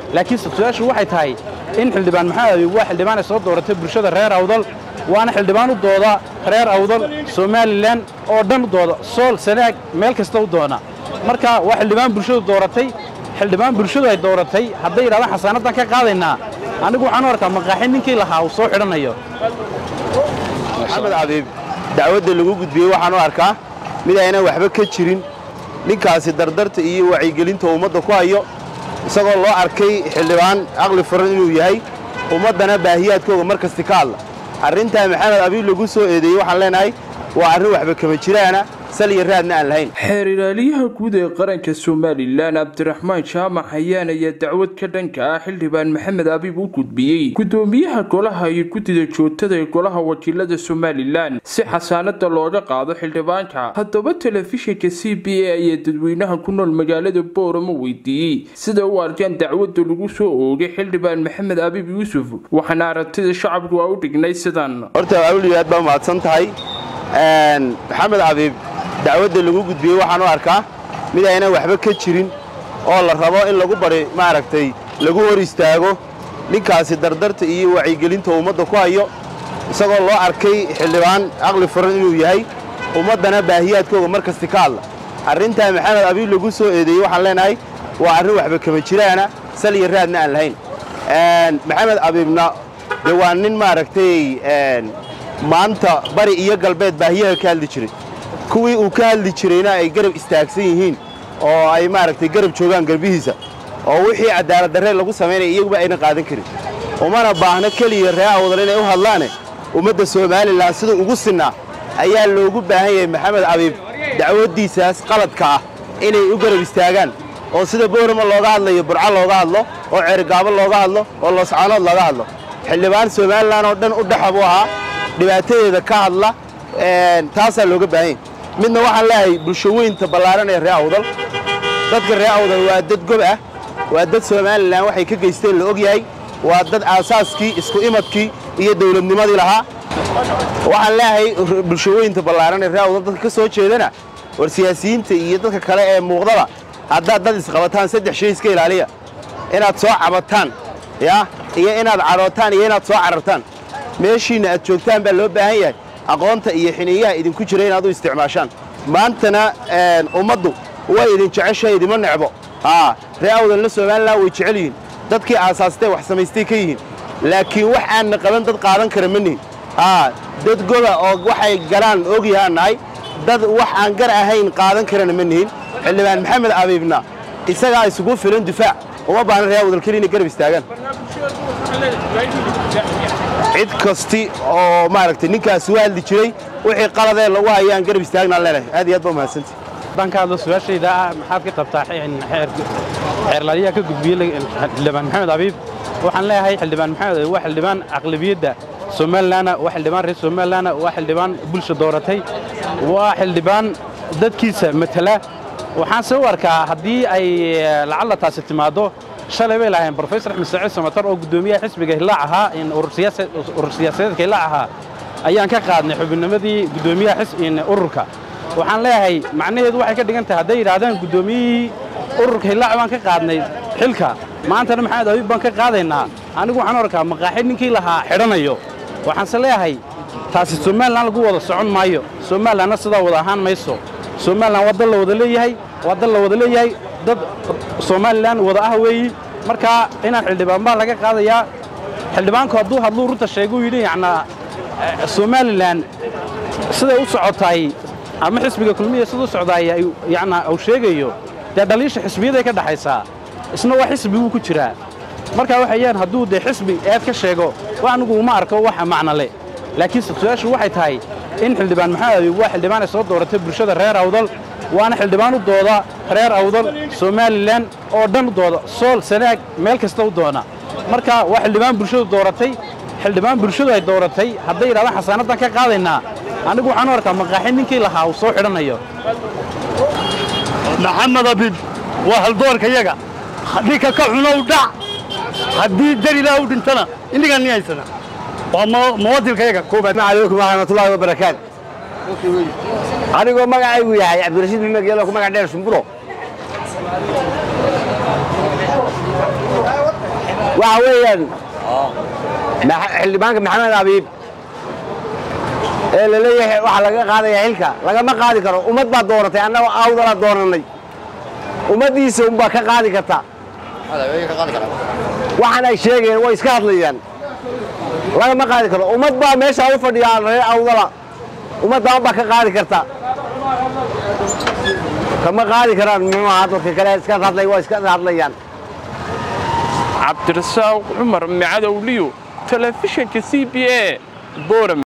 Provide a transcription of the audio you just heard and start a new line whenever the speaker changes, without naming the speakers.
laakiin su-aashu waxay tahay in xildhibaan maxamed abiib waa xildhibaan ay soo dooratay bulshada reer awdal waana xildhibaan u dooda reer awdal somalilan oo dhan u dooda sool sanaag meel kasta u doona marka waa xildhibaan bulshadu dooratay xildhibaan bulshadu ay dooratay hadday yidhahdaan xasaanaddan ka qaadaynaa anigu waxaan u arkaa maqaaxi ninkii lahaa uu soo xidhanayo
maxamed abiib dacwadda lagu gudbiyey waxaan u arkaa mid aynan waxba ka jirin ninkaasi dardarta iyo wacyigelinta ummadda ku hayo isagoo loo arkay xildhibaan aqli furan inuu yahay ummaddana baahiyaadkooga mar kasti ka hadla arrintaa maxamed abiib lagu soo eedeeyey waxaan leenahay waa arrin waxba kama jiraana sal iyo raadna aan lahayn
xeer ilaaliyaha guud ee qaranka somalilan cabdiraxmaan jaamac hayaan ayaa dacwad ka dhanka ah xildhibaan maxamed abiib u gudbiyey gudoomiyaha golaha iyo guddida joogtada ee golaha wakiilada somalilan si xasaanada looga qaado xildhibaanka haddaba telefishinka c b a ayaa dadweynaha ku nool magaalada boorama weydiiyey sida u arkaan dacwadda lagu soo oogay xildhibaan maxamed abiib yuusuf waxaana aragtida shacabku a u dhignay sidan
horta awli aad baa mahadsan tahay maxamed abiib dacwadda lagu gudbiyey waxaan u arkaa mid aynan waxba ka jirin oo la rabo in lagu bari maaragtay lagu hor istaago ninkaasi dardarta iyo wacyigelinta ummadda ku hayo isagoo loo arkay xildhibaan aqli furan inuu yahay ummaddana baahiyaadkooga mar kasti ka hadla arrintaa maxamed abiib lagu soo eedeeyey waxaan leenahay waa arrin waxba kama jiraana sal iyo raadna aan lahayn maxamed abiibna dee waa nin maaragtay maanta bari iyo galbeed baahiyaha ka hadli jiray kuwii uu ka hadli jirayna ay garab istaagsan yihiin oo ay maaragtay garab joogaan garbihiisa oo wixii cadaalad darree lagu samaynaya iyaguba aynan qaadan karin umana baahno keliya ree awdal inay u hadlaane ummadda somalilan sida ugu sinnaa ayaa loogu baahan yahay maxamed abiib dacwaddiisaas qaladka ah inay u garab istaagaan oo sida boorama looga hadlayo burco looga hadlo oo ceerigaabo looga hadlo oo looscaanood looga hadlo xildhibaan somalilan oo dhan u dhaxa buu ahaa dhibaatadeeda ka hadla taasaa looga baahan yahy midna waxaan leeyahay bulsho weynta ballaaran ee ree awdal dadka ree awdal waa dad gob ah waa dad somalilan waxay ka geysteen la og yahay waa dad aasaaskii isku imadkii iyo dawladnimadii lahaa waxaan leeyahay bulsho weynta ballaaran ee ree awdal dadka ka soo jeedana war siyaasiyiinta iyo dadka kale ee muuqdaba haddaad dad isqabataan saddex shay iska ilaaliya inaad soo cabataan ya iyo inaad cadhootaan iyo inaad soo carartaan meeshiinna aad joogtaan baa loo baahan yahay aqoonta iyo xiniyaha idinku jira inaad u isticmaashaan maantana ummaddu way idin jeceshahay idima necbo ree awdalna somalilan way jecel yihiin dadkii aasaastee wax samaystay ka yihiin laakiin wax aanna qaban dad qaadan kara ma nihin dad goda oo waxay galaan ogyahaan nahay dad wax aan gar ahayn qaadan karana ma nihin xildhibaan maxamed abiibna isagaa isugu filan difaac uma baahna ree awdal keli inay garab istaagaan cid kasti oo maaragtay ninkaasi u hadli jiray wixii qaladee lagu hayaan garab istaagnaan leenahay aad iyo aad baa mahadsanti
haddaan ka hadlo su-aashayda ah maxaad ka qabtaa xeerlaaliyaha ka gudbiyey xildhibaan maxamed abiib waxaan leeyahay xildhibaan maxamed abiib waa xildhibaan aqlabiyadda somalilanna waa xildhibaan reer somalilanna waa xildhibaan bulsha dooratay waa xildhibaan dadkiisa matala waxaan se u arkaa haddii ay lacalla taasi timaaddo shalay bay lahayn brofesor axmed saciid samatar oo guddoomiyaha xisbiga hillaac ahaa urur siyaasadeedka hillaac ahaa ayaan ka qaadnay xubinnimadii guddoomiyaha ururka waxaan leeyahay macnaheedu waxay ka dhigan tahay hadday yidhaahdaan guddoomiyihii ururka hillaac baan ka qaadnay xilka maantana maxamed abiib baan ka qaadaynaa anigu waxaan arkaa maqaaxi ninkii lahaa xidhanayo waxaanse leeyahay taasi somalilan lagu wada socon maayo somalilanna sidaa wada ahaan mayso somalilan waa dal la wada leeyahay waa dal la wada leeyahay dad somalilan wada ah weeyi markaa inaan xildhibaan baa laga qaadayaa xildhibaanku hadduu hadluu runta sheeguu yidhi yacnaa somalilan siday u socotaay ama xisbiga kulmiya siduu socdaay yacnaa uu sheegayo dee dhaliisha xisbiyaday ka dhaxaysaa isna waa xisbiguu ku jiraa markaa waxayaan hadduu dee xisbi eed ka sheego wax anigu uma arko waxa macno leh laakiin su-aashu waxay tahay in xildhibaan maxamed abiib waa xildhibaan ay soo dooratay bulshada reer awdal waana xildhibaan u dooda reer awdal somalilan oo dhan u dooda sool sanaag meel kasta u doona marka waa xildhibaan bulshadu dooratay xildhibaan bulshadu ay dooratay hadday yidhahdaan xasaanaddan ka qaadaynaa anigu waxaan u arkaa maqaaxi ninkii lahaa uu soo xidhanayo
maxamed abiib waa haldoorka yaga ninka ka xunow dhac haddii darilaa u dhintana innigaan ni haysana waa muwadilka yaga koobaad
calaykum waraxmatullaahi wabarakaat anigoo magacaygu yahay cabdirashiid maxmed geelo ku magac dheer shumburo waxa weeyaan xildhibaanka maxamed abiib ee la leeyahay waxaa laga qaadaya xilka lagama qaadi karo ummad baa dooratay annagoo awdala doonanay ummaddiisa unbaa ka qaadi karta waxaan ay sheegayeen way iska hadlayaan lagama qaadi karo ummad baa meesha u fadhiyaa reer awdala ummaddan baa ka qaadi karta kama qaadi karaan muxuu ahaa dadka kale iska hadlay waa iska hadlayaan
cabdirasaaq cumar micadowliyo telefishinka c b a boram